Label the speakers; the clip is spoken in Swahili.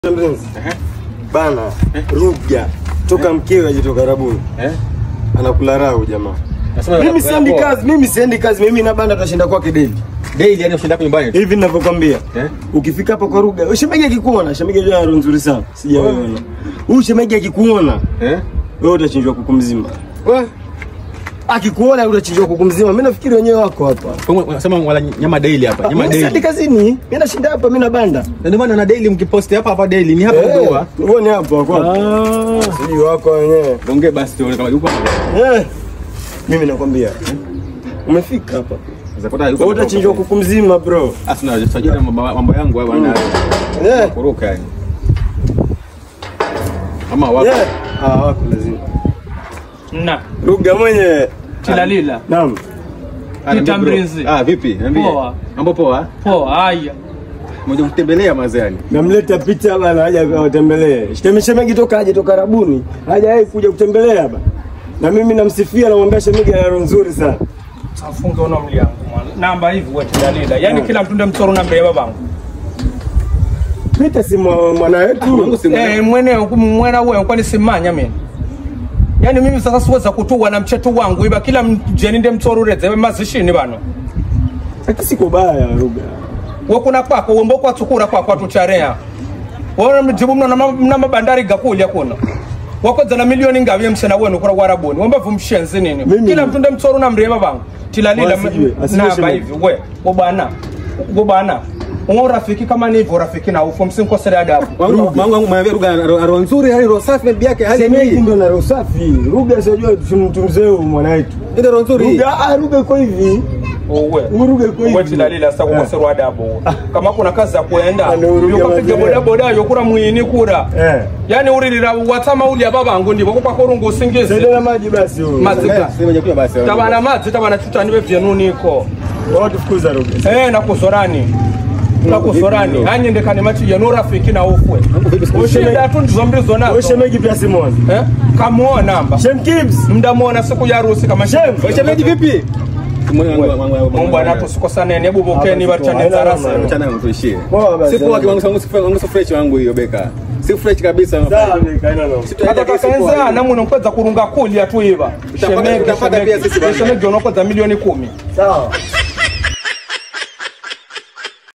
Speaker 1: Mpenzi. Bana, Ruga toka mkewe ajitoka Rabuni.
Speaker 2: Eh?
Speaker 1: Anakula rau jamaa.
Speaker 2: Nasema
Speaker 1: Mimi
Speaker 2: unakula
Speaker 1: siendi
Speaker 2: poa.
Speaker 1: kazi, mimi siendi kazi, mimi na banda tutashinda kwake daily.
Speaker 2: Daily yani ushinda hapo nyumbani.
Speaker 1: Hivi ninavyokwambia.
Speaker 2: Eh?
Speaker 1: Ukifika hapo kwa Ruga, shemegi akikuona, shemegi ajua harufu nzuri sana. Sijaona. Huyu shemegi akikuona,
Speaker 2: Eh?
Speaker 1: wewe utachinjwa kuku mzima.
Speaker 2: Wa.
Speaker 1: Akikuona utachinjwa kuku mzima. Mimi nafikiri wenyewe wako hapa.
Speaker 2: Kwa unasema wala nyama daily hapa. Nyama
Speaker 1: Mimi siendi
Speaker 2: daily.
Speaker 1: kazini. Mimi nashinda hapa, mimi na banda.
Speaker 2: Na ndio maana na daily mkiposti hapa hapa daily ni hapa
Speaker 1: Eh,
Speaker 2: ndoa.
Speaker 1: Uone hapo kwa.
Speaker 2: Ah.
Speaker 1: Sijui wako wenyewe.
Speaker 2: Ongea basi tuone kama yuko hapa.
Speaker 1: Eh. Mimi nakwambia. Umefika hapa.
Speaker 2: Sasa pata yuko.
Speaker 1: Wewe utachinjwa kuku mzima bro.
Speaker 2: Asina sajua mambo mambo yangu hapa na
Speaker 1: Eh.
Speaker 2: kuruka yani. Ama wapo.
Speaker 1: Yeah. Ah, wako lazima.
Speaker 3: na
Speaker 1: Ruga mwenye.
Speaker 3: tilalila
Speaker 1: Naam.
Speaker 2: Ah, niambie bro.
Speaker 3: Mrinzi.
Speaker 2: Ah, vipi? Niambie.
Speaker 3: Poa.
Speaker 2: Mambo poa?
Speaker 3: poa haya
Speaker 2: Mmoja kutembelea mazani.
Speaker 1: Namleta picha bana aje awatembelee. Shitemi shemegi toka aje toka Rabuni. Hajawahi kuja kutembelea bana. Na mimi namsifia namwambia shemegi ana roho nzuri sana.
Speaker 3: afunge uno mliangu mwana namba hivi we tilalila yani kila mtu nde msoro namba ya babangu
Speaker 1: Pita si mwa- mwana
Speaker 2: Mungu
Speaker 1: wetu.
Speaker 2: si mwana.
Speaker 3: eh mwene mwena wewe kwani simanya mimi yani mimi sasa siweza kutuwa na mchetu wangu iba kila mjeni nde msoro ureze mazishini bano
Speaker 1: Hata siko baya Ruga.
Speaker 3: wakuna kwako wombo kwa tsukura kwako atucharea wona mjibu mna na- mna mabandari gakulya kuno wakodza na milioni ngavi msena wenu kura warabuni womba vumshenzi nini
Speaker 1: Mimi-
Speaker 3: kila mtu nde msoro na mreva bangu tilalila
Speaker 1: Wasijue, asijue
Speaker 3: namba
Speaker 1: shemeji.
Speaker 3: hivi we ubana ubana unga urafiki kama ni hivyo urafiki na ufu msinkosele adabu
Speaker 2: Wangu wangu wangu mwambie ruga roho nzuri hali roho safi bibi yake hali
Speaker 1: Shemegi
Speaker 2: hii.
Speaker 1: ndo na roho safi. Ruga sijua mtu mzee huyu mwana wetu.
Speaker 2: Ndio roho nzuri.
Speaker 1: Ruga ah Ruga iko hivi.
Speaker 3: uwe
Speaker 1: Uruge kwa hivi.
Speaker 3: uwe tilalila sasa kukoserwa adabu uwe. kama kuna kazi ya kuenda
Speaker 1: Ah, ndio uruge
Speaker 3: yokapiga
Speaker 1: mazee.
Speaker 3: bodaboda yokura mwini kura
Speaker 1: Eh.
Speaker 3: yani uririra watama ulya babangu ndivo kupakurungu usingizi
Speaker 1: Saidia na maji basi huyu.
Speaker 3: mazika
Speaker 2: Sema nyakuya basi.
Speaker 3: tabana madzi tabana chutani vevyenu niko
Speaker 1: Watu fukuza Ruga.
Speaker 3: eh nakuzorani nakuzorani
Speaker 2: vipi
Speaker 3: anyendekani machi yenu rafiki na ufwe
Speaker 2: vipi siku hizi?
Speaker 3: ushinda tu ndizo mbizo
Speaker 1: Wewe
Speaker 3: nazo
Speaker 1: shemegi pia Simon.
Speaker 3: eh kamuona namba
Speaker 1: Shem Kibs.
Speaker 3: mdamuona siku ya harusi kama
Speaker 1: Shem.
Speaker 2: Shemeji vipi?
Speaker 3: Mungu anatusikosane hebu bokeni
Speaker 1: Hapa
Speaker 3: bachane
Speaker 1: tuko-
Speaker 3: zarasa
Speaker 1: haina
Speaker 2: Mchana wangu tuishie.
Speaker 1: Poa basi.
Speaker 2: Sipo wake wangu wangu wangu fresh wangu hiyo beka. Si fresh kabisa.
Speaker 1: Sawa, kaina na.
Speaker 3: hata takaenza namwe nokweza kurunga kulya tu iva
Speaker 2: Utapata-
Speaker 3: shemegi
Speaker 2: utapata pia sisi bana.
Speaker 3: shemegi unokweza milioni kumi
Speaker 1: Sawa.